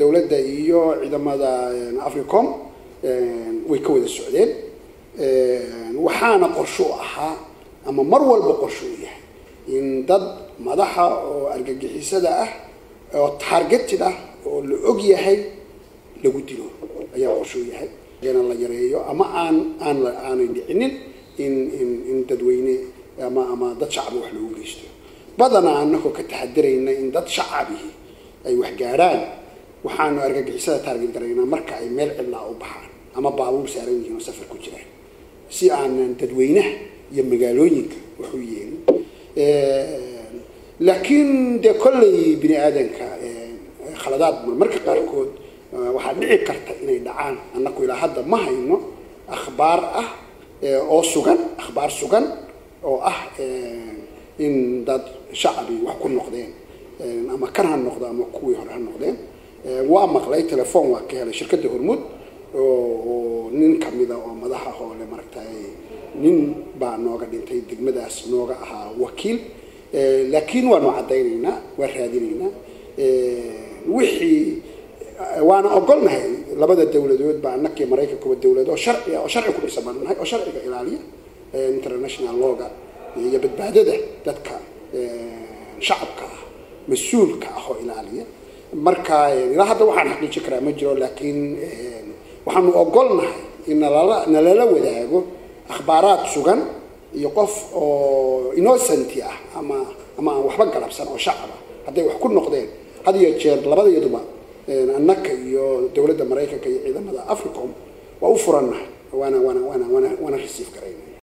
dowladda iyo ciidamada africom way ka wada socdeen waxaana qorsho u ahaa ama mar walba qorsho u yahay in dad madaxa oo argagixisada ah oo targeted ah oo la og yahay lagu dilo ayaa qorsho u yahay ina la yareeyo ama aan aan aanay dhicinin in in in dadweyne ama ama dad shacbi wax loogu geysto badanaa anagoo ka taxadirayna in dad shacabihi ay wax gaadhaan waxaanu argagixisada taarget garaynaa marka ay meel cidlaa u baxaan ama baabuur saaran yihiin oo safar ku jiraan si aanan dadweynaha iyo magaalooyinka wax u yeelin laakiin dee kolley bini aadanka khaladaad marmarka qaarkood waxaa dhici karta inay dhacaan annaku ilaa hadda ma hayno akhbaar ah oo sugan akhbaar sugan oo ah in dad shacabi wax ku noqdeen ama kan ha noqdo ama kuwii hore ha noqdeen waa maqlay telefoon waa ka helay shirkadda hormuud oo nin kamida oo madaxa hoole maragtay nin baa nooga dhintay degmadaas nooga ahaa wakiil laakiin waanu caddaynaynaa waa raadinaynaa wixii waana ogolnahay labada dawladood baa anakii maraykankuba dawlad oo sharci oo sharci ku dhisan baan nahay oo sharciga ilaaliya international lawga iyo badbaadada dadka shacabka ah mas-uulka ah oo ilaaliya marka ilaa hadda waxaan xaqiijin karaa ma jiro laakiin waxaanu ogolnahay in nalala nalala wadaago akhbaaraad sugan iyo qof oo innocenti ah ama ama aan waxba galabsan oo shacab ah hadday wax ku noqdeen had iyo jeer labadayaduba annaka iyo dowladda maraykanka iyo ciidamada africom waa u furannahay waana waana waana waana waana resiif garayna